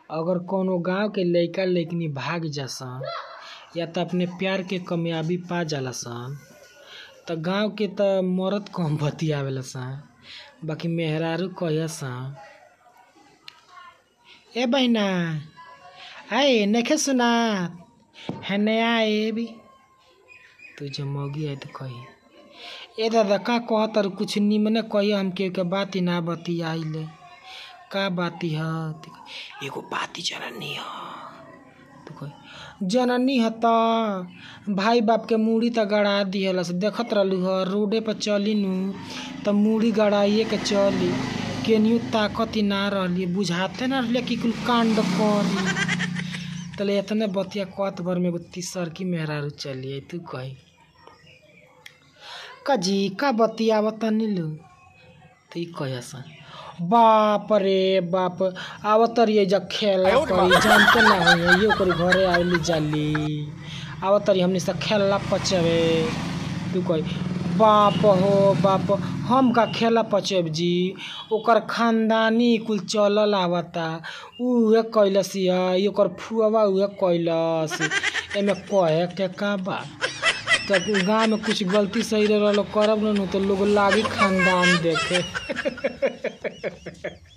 अगर कौनो गांव के लइका लइकनी भाग जासन या त अपने प्यार के कामयाबी पा जाला सन त गांव के त मरद कम बतियावेला सन बाकी मेहरारू कहिया सन ए बहिना आए नखे सुना हेने आए भी तू जब मौगी आई तो कही ए दादा का कहतर कुछ निमने कही हम के के बात ही ना बतियाइले का बाती ह त कही, एगो बाती जननी ह तो कही जननी ह त भाई बाप के मूड़ी त गड़ा दिहलस देखत रहलू ह रोडे पर चली नु त मूड़ी गड़ाइए के चली केनियो ताकत ही ना रहली बुझाते ना रहले कि कुल कांड करी तले इतने बतिया कत भर में एगो तीसर की मेहरारू चली आई तू कही कजी का बतिया बतानी लो तो ई कहे सन बाप रे बाप आवत रही जब खेला करी जानते ना हो ये ओकर घरे आइली जाली आवत रही हमनी से खेला पचवे तू कही बाप हो बाप हम का खेला पचेब जी ओकर खानदानी कुल चलल आवता उहे कैलस या ई ओकर फुआवा उहे कैलस एमे कहे के का बा तो गाँव में कुछ गलती सही रह करब न तो लोग लागी खानदान देखे